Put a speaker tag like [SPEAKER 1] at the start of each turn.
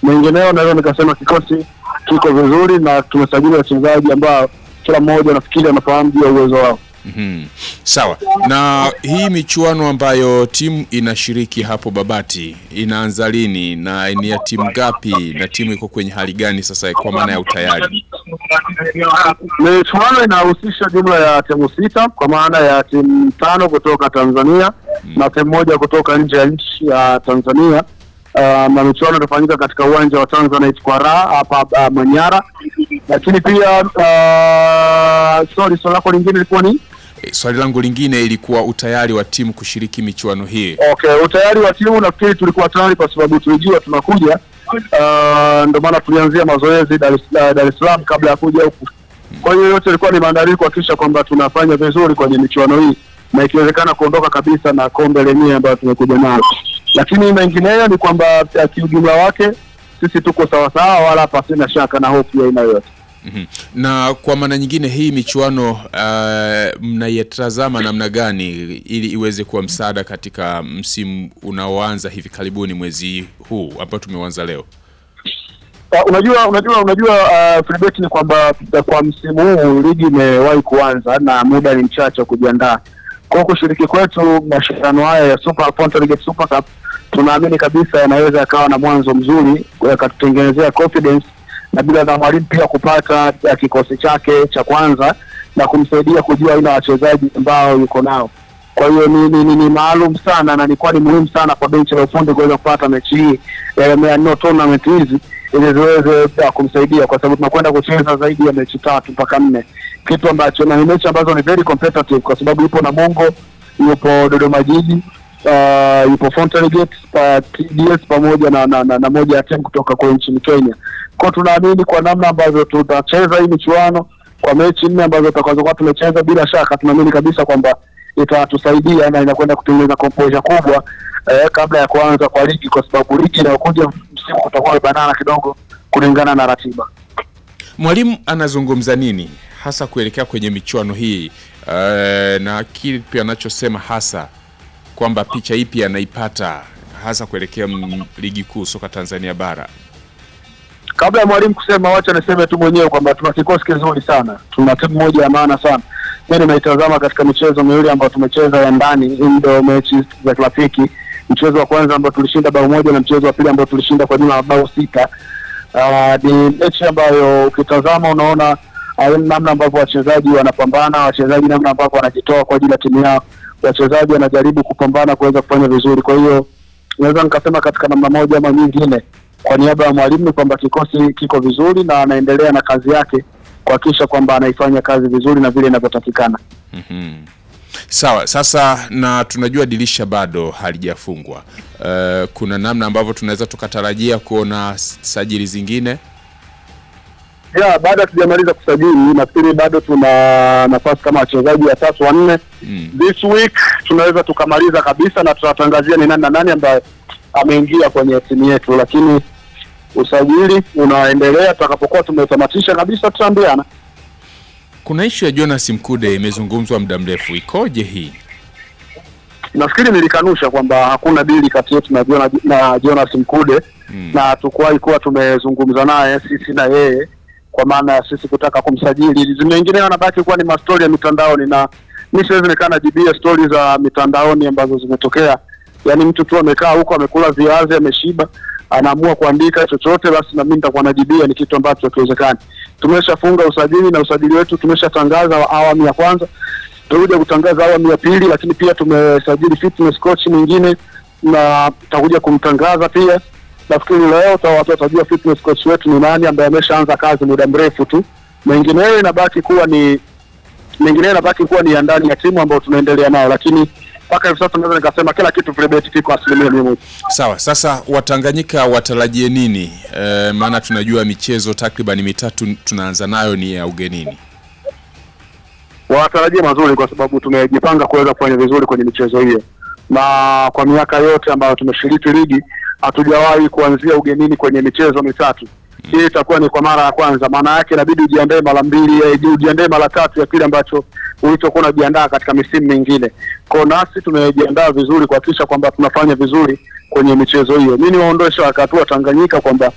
[SPEAKER 1] Mengineo naweza nikasema kikosi kiko vizuri na tumesajili wachezaji ambao kila mmoja nafikiri anafahamu juu ya uwezo wao.
[SPEAKER 2] Mhm. Sawa. Na hii michuano ambayo timu inashiriki hapo Babati inaanza lini na ni ya timu gapi na timu iko kwenye hali gani sasa kwa maana ya utayari?
[SPEAKER 1] Michuano inahusisha jumla ya timu sita kwa maana ya timu tano kutoka Tanzania na timu moja kutoka nje ya nchi ya Tanzania. Uh, na michuano itafanyika katika uwanja wa Tanzanite kwa raha hapa uh, Manyara, lakini pia uh, sorry, swali lako lingine ilikuwa ni
[SPEAKER 2] E, swali langu lingine ilikuwa utayari wa timu kushiriki michuano hii.
[SPEAKER 1] Okay, utayari wa timu nafikiri tulikuwa tayari kwa sababu tulijua tunakuja. Uh, ndio maana tulianzia mazoezi Dar es uh, Dar es Salaam kabla ya kuja huku. Kwa hiyo yote ilikuwa ni maandalizi kuhakikisha kwamba tunafanya vizuri kwenye michuano hii na ikiwezekana kuondoka kabisa na kombe lenyewe ambayo tumekuja nalo, lakini mengineyo ni kwamba uh, kiujumla wake sisi tuko sawasawa, wala pasina shaka na hofu ya aina yoyote.
[SPEAKER 2] Mhm. Na kwa maana nyingine hii michuano uh, mnaitazama namna gani ili iweze kuwa msaada katika msimu unaoanza hivi karibuni mwezi huu ambao tumeuanza leo?
[SPEAKER 1] Uh, unajua unajua unajua uh, Filibert ni kwamba uh, kwa msimu huu ligi imewahi kuanza na muda ni mchache wa kujiandaa. Kwa hiyo kushiriki kwetu mashindano haya ya Super Fountain Super Cup tunaamini kabisa yanaweza yakawa na mwanzo mzuri yakatutengenezea confidence na bila na mwalimu pia kupata uh, kikosi chake cha kwanza na kumsaidia kujua aina ya wachezaji ambao yuko nao. Kwa hiyo ni, ni, ni, ni maalum sana na ilikuwa ni muhimu sana kwa benchi la ufundi kuweza kupata mechi hii eh, no tournament hizi ili ziweze uh, kumsaidia kwa sababu tunakwenda kucheza zaidi ya mechi tatu mpaka nne, kitu ambacho na ni mechi ambazo ni very competitive kwa sababu yupo Namungo, yupo Dodoma Jiji, uh, yupo Fountain Gate, pa, TDS pamoja na, na, na, na moja ya timu kutoka kwa nchini Kenya. Kwa tunaamini kwa namna ambavyo tutacheza hii michuano kwa mechi nne ambazo tutakazokuwa tumecheza, bila shaka tunaamini kabisa kwamba itatusaidia na inakwenda kutengeneza composure kubwa eh, kabla ya kuanza kwa ligi, kwa sababu ligi inayokuja msimu utakuwa umebanana kidogo kulingana na ratiba.
[SPEAKER 2] Mwalimu anazungumza nini hasa kuelekea kwenye michuano hii uh, na kipi anachosema hasa kwamba picha ipi anaipata hasa kuelekea m- ligi kuu soka Tanzania bara?
[SPEAKER 1] Kabla ya mwalimu kusema, wacha niseme tu mwenyewe kwamba tuna kikosi kizuri sana, tuna timu moja ya maana sana. Mimi nimeitazama katika michezo miwili ambayo tumecheza ya ndani, hii ndio mechi za kirafiki. Mchezo wa kwanza ambao tulishinda bao moja na mchezo wa pili ambao tulishinda kwa jumla ya bao sita. Uh, ni mechi ambayo ukitazama unaona uh, namna ambavyo wachezaji wanapambana, wachezaji namna ambavyo wanajitoa kwa ajili ya timu yao, wachezaji wanajaribu kupambana kuweza kufanya vizuri. Kwa hiyo naweza nikasema katika namna moja ama nyingine, kwa niaba ya mwalimu ni kwamba kikosi kiko vizuri na anaendelea na kazi yake kuhakikisha kwamba anaifanya kazi vizuri na vile inavyotakikana.
[SPEAKER 2] Mhm. Sawa, sasa na tunajua dirisha bado halijafungwa. Uh, kuna namna ambavyo tunaweza tukatarajia kuona s- sajili zingine.
[SPEAKER 1] ya baada hatujamaliza kusajili, nafikiri bado tuna nafasi kama wachezaji watatu wanne.
[SPEAKER 2] Mm.
[SPEAKER 1] This week tunaweza tukamaliza kabisa na tutatangazia ni nani na nani ambaye ameingia kwenye timu yetu, lakini usajili unaendelea. Tutakapokuwa tumetamatisha kabisa, tutaambiana.
[SPEAKER 2] Kuna ishu ya Jonas Mkude imezungumzwa muda mrefu, ikoje hii?
[SPEAKER 1] Nafikiri nilikanusha kwamba hakuna dili kati yetu na, Jona, na Jonas Mkude
[SPEAKER 2] Mm.
[SPEAKER 1] na hatukuwahi kuwa tumezungumza naye sisi na yeye kwa maana ya sisi kutaka kumsajili. Mengine yanabaki kuwa ni mastori ya mitandaoni, na mi siwezi nikaa najibia stori za mitandaoni ambazo zimetokea. Yaani mtu tu amekaa huko amekula viazi ameshiba, anaamua kuandika chochote, basi na mimi nitakuwa najibia, ni kitu ambacho hakiwezekani. Tumeshafunga usajili na usajili wetu tumeshatangaza awamu ya kwanza, tutakuja kutangaza awamu ya pili, lakini pia tumesajili fitness coach mwingine na tutakuja kumtangaza pia nafikiri leo uta- watu watajua fitness coach wetu ni nani ambaye ameshaanza kazi muda mrefu tu. Mengineyo inabaki kuwa ni mengineyo inabaki kuwa ni ya ndani ya timu ambayo tunaendelea nayo, lakini mpaka hivi sasa naweza nikasema kila kitu Filibert kiko asilimia mia moja.
[SPEAKER 2] Sawa, sasa Watanganyika watarajie nini? E, maana tunajua michezo takriban mitatu tunaanza nayo ni ya ugenini.
[SPEAKER 1] Watarajia mazuri kwa sababu tumejipanga kuweza kufanya vizuri kwenye michezo hiyo, na kwa miaka yote ambayo tumeshiriki ligi hatujawahi kuanzia ugenini kwenye michezo mitatu. Hii itakuwa ni kwa mara ya kwanza. Maana yake inabidi ujiandae mara mbili, eh, ujiandae mara tatu ya kile ambacho ulichokuwa unajiandaa katika misimu mingine. Kwa hiyo nasi tumejiandaa vizuri kuhakikisha kwamba tunafanya vizuri kwenye michezo hiyo. Mimi niwaondoe shaka tu wa Tanganyika kwamba